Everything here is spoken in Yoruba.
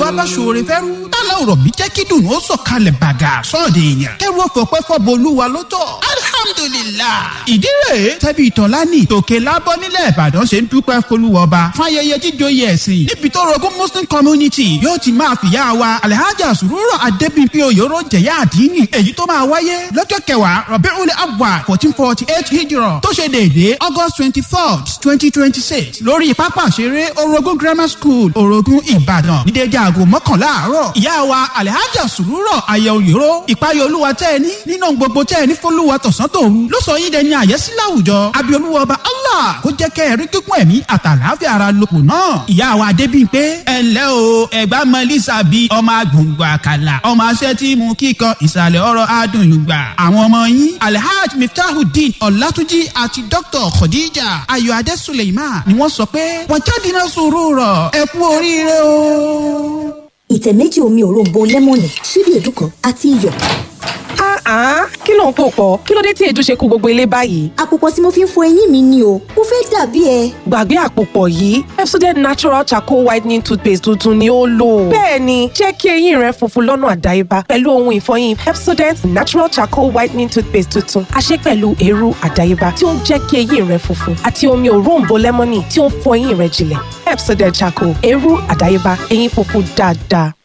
olúwa bá ṣoore fẹ́rú tálá ọ̀rọ̀ bí jẹ́ kí dùnú ó sọ̀kalẹ̀ bàgà sọ́ọ̀dẹ̀ èèyàn kẹ́rù ọ̀fọ̀pẹ́ fọ́bọ olúwa ló tọ̀ alhamdulillah ìdí rèé tẹ́bi ìtọ́lání tòkè lábọ́ nílẹ̀ ìbàdàn ṣe ń dúpẹ́ folúwọba fún ayẹyẹ jíjòyè ẹ̀sìn níbi tó rogún muslim community yóò ti máa fìyà wa alhaja sùrùrọ̀ adébíyí oyòrò jẹ̀yà àdínì èyí tó máa wáyé lọ́jọ́ kẹwàá rọ̀bẹ́rún abwa fourteen forty eight hijrọ̀ tó ṣe déédéé august twenty four twenty twenty six lórí pápá ìṣeré orogun grammar school orogun ìbàdàn ní déédéé aago mọ́kànlá àárọ̀ ìyá wa alhaja sùrùrọ̀ ayẹ oyòrò ìpayọ̀ olúwa tẹ́ ẹ ní nínú gbogbo tẹ́ ẹ ní fọlúwa tọ̀sán tòru ló sọ yín dẹni àyẹ́sí láwùjọ abiolúwa ọba allah kó jẹ́ kẹ́ ẹ rí kíkún ẹ̀mí àtàlàáfíà ara lòpọ̀ náà ìyá wa adébíyí pé ẹ ǹlẹ́ o ẹ̀gbá mọ́lísà bíi ọmọ agbóngbò àkàlà ọmọ aṣẹ́ tí mú kíkan ìsàlẹ̀ ọ̀rọ̀ adùn yùgbà àwọn ọmọ yín alhaj miftahudeen ọ̀làtúnjì àti dr khadija ayọ̀adé suleiman ni wọ́n sọ pé wọ́n jáde náà sòrò rọ̀ ẹ kú oríire o. ìtẹ̀ méjì omi òróǹbó lẹ́mọ̀nì ṣíbí èédú kan àti iyọ̀. Ah, kí ló ń pò pọ̀? Kí ló dé tí èédú ṣe kó gbogbo ilé báyìí? àpòpọ̀ tí mo fi ń fọ eyín mi ni o mo fẹ́ dàbí ẹ. Gbàgbé àpòpọ̀ yìí, Pepsodent Natural Charcoal Whitening Toothpaste tuntun ni ó lò. Bẹ́ẹ̀ni, jẹ́ kí eyín rẹ funfun lọ́nà àdáyébá pẹ̀lú ohun ìfọyín Pepsodent Natural Charcoal Whitening Toothpaste tuntun. A ṣe pẹ̀lú eérú àdáyébá tí ó ń jẹ́ kí eyín rẹ funfun àti omi òróǹbó lẹ́mọ́nì tí ó ń fọ eyín rẹ jinlẹ̀. Pepsodent Charcoal, eérú àdáyébá, eyín funfun dáadáa.